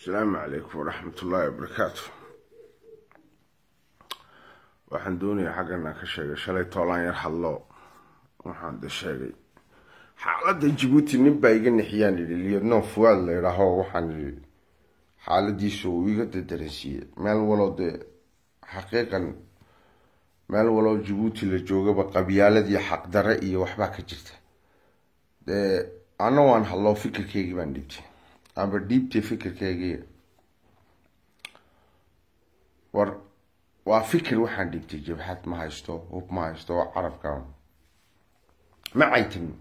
asalaamu calaykum waraxmat ullaahi wabarakaatu waxaan doonayaa xaggan aan ka sheegay shalay toolaan yar hadlo waxaan de sheegay xaaladda jabuuti nin baa iga nixiyaan yidhi liyadnoon fuwaad la idhaaho waxaan yidhi xaaladiisu uu iga dadaransiiyey meel walow dee xaqiiqan meel walow jabuuti la joogaba qabyaaladii xaqdare iyo waxbaa ka jirta dee anna waan hadloo fikirkeygii baan dhiibtay amba dhiibtay fikirkeygii war waa fikir waxaan dhiibtay jabxad ma haysto hub ma haysto waa carabka ma caytamin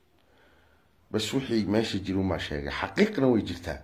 bas wixii meesha jirumaa sheegay xaqiiqna way jirtaa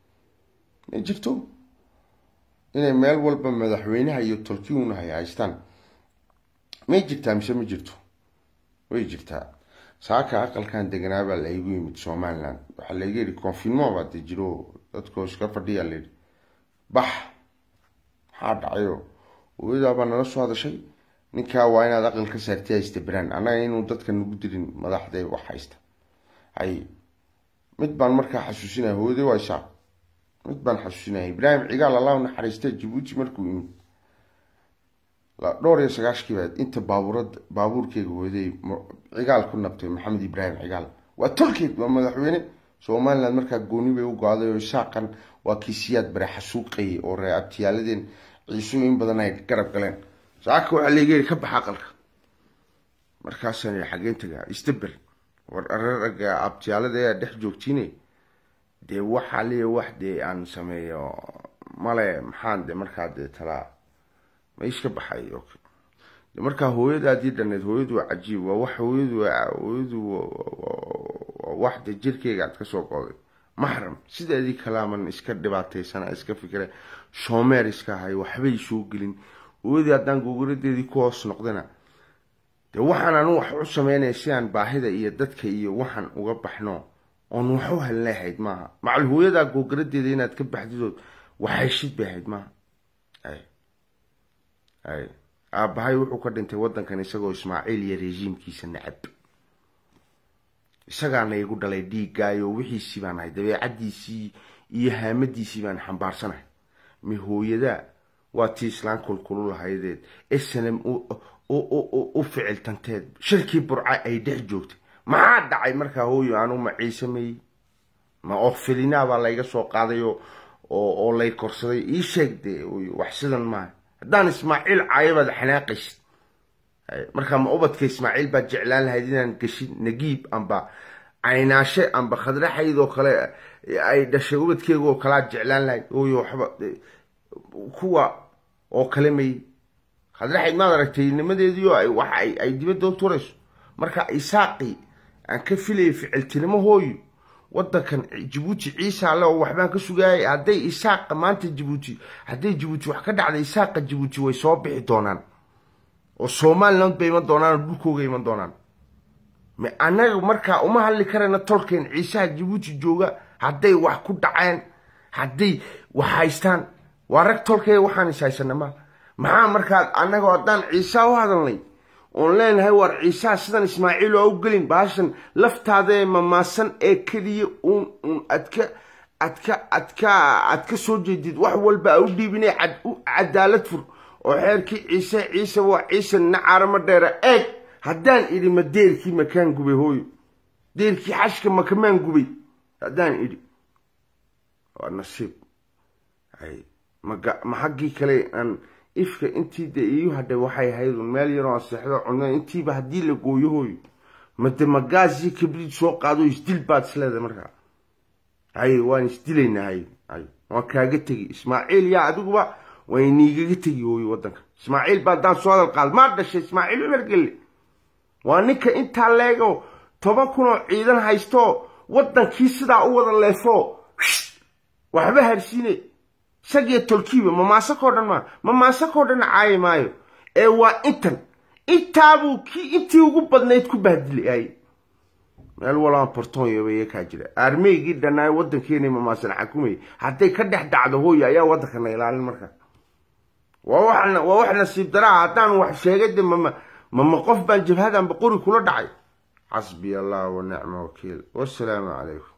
ma jirto inay meel walba madaxweynaha iyo tolkiuna hay haystaan may jirtaa mise ma jirto way jirtaa saaka aqalkan deganaabaa la igu yimid somaliland waxaa laiga yihi confinment baa de jiro dadkoo iska fadhiyaa layidhi bax maxaa dhacayo hooyadaabaa nala soo hadashay ninkaa waa inaad aqal ka saarti haysta beraan annaga inuu dadka nagu dirin madaxdee wax haysta hay mid baan markaa xasuusinaya hooyadee waa isaa mid baan xasuusinaya ibraahim cigaal allahu naxariista jabuuti markuu yimid dhowr iyo sagaashkiiba inta baabuurad baabuurkeyga hooyaday cigaal ku nabtay maxamed ibraahim cigaal waa tolkeed waa madaxweyne somaliland markaa gooni bay u go-day oo isaaqan waa kiisiyaad bare xasuuqayay oo ree abtiyaaladeen ciisooyin badan ay garab galeen saaka waxaa layga yiri ka baxa aqalka markaasaan yii xageen tagaa istabel war araraga abtiyaalada ayaa dhex joogtiine dee waxaa leeya wax dee aan sameeyo male maxaan de markaa dee talaa ma iska baxay de markaa hooyadaadii dhaneed hooyadu waa cajiib waa wax hooyadu hooyadu waa wax de jirkeyga aad kasoo qooday maxram sideedii kalaaman iska dhibaataysana iska fikira shoomeer iska ahay waxbay soo gelin hooyadii haddaan gogoladeedii ku hoos noqdana dee waxaan anu wax u sameynaya si aan baahida iyo dadka iyo waxaan uga baxno oon wax u halleehayd maaha macal hooyadaa gogoladeeda inaad ka baxdidood waxayshid bay ahayd maaha ay ay aabbahay wuxuu ka dhintay waddankan isagoo ismaaciil iyo rejiimkiisa nacab isagaana igu dhalay dhiiggaayo wixiisii baan ahay dabeecaddiisii iyo haamadiisii baan xambaarsanahay mi hooyadaa waa tii islaan kulkulu lahaydeed snm u ficiltanteed shirkii burca ay dhex joogtay maxaa dhacay markaa hooyo anu ma ciisameyey ma ofilinaa baa layga soo qaaday oo lay korsaday ii sheeg de wax sidan maaha haddaan ismaaciil caayabaad xanaaqaysid markaa ma ubadka ismaaciil baad jeclaan lahayd inaan geshid nagiib amba caynaashe amba khadraxaydoo kale ay dhashay ubadkeega oo kalead jeclaan lahayd ooyo waxba kuwa oo kale may khadraxayd maad aragtay nimadeediio wax ay dibadda u turayso marka isaaqii aan ka filayay ficiltinimo hooyo wadankan jabuuti ciisa ale oo waxbaan ka sugaayay hadday isaaqa maanta jabuuti hadday jabuuti wax ka dhacday isaaqa jabuuti way soo bixi doonaan oo somaliland bay iman doonaan oo dhulkooga iman doonaan annaga markaa uma hadli karayna tolkeen ciisaha jabuuti jooga hadday wax ku dhaceen hadday wax haystaan waa rag tolkeega waxaan is haysana ma maxaa markaa annaga haddaan ciisaa u hadalnay oon leenahay war ciisaha sidan ismaaciil oo u gelin baashan laftaadaee mamaasan ee keliya uun uun adka adka adka aad ka soo jeedid wax walba a u dhiibinay cadaalad fur oo xeerkii ciise ciise waa ciise nacaarama dheera eeg haddaan idhi ma deerkii makaan gubay hooyo deerkii xashka makamaan gubay haddaan idhi waa nasiib ay maga ma xaggii kale aan ifka intii de iigu hadhay waxay ahayd un meel yaroo aan seexdo cunno intiiba haddii la gooyo hooyo made magaasii kabriid soo qaado isdil baad isleedahay markaa hay waan isdilaynaa hay hay waan kaaga tegi ismaaciil yaa adiguba way niigaga tegi hooyo waddanka ismaaciil baa haddaan soo hadal qaado maa dhashay ismaaciil cumar gelle waa ninka intaa leego toban kun oo ciidan haysto waddankii sidaa u wada leefo waxba harsiine isagiyo tolkiiba mamaasakoo dhan maa mamaasakoo dhan caayi maayo ee waa intan intaabuu kii intii ugu badnayd ku bahdilay ay meel walaan bortonyoba kaa jira aarmeygii dhanaayo waddankeena mamaasan xakumay hadday ka dhex dhacdo hooyo ayaa waddankana ilaalin markaa waa wax nasiib daraa haddaan wax sheegay de mama mama qof baan jabhadanba qori kula dhacay xasbiya allah wa nicma wakiil wasalaamu calaykum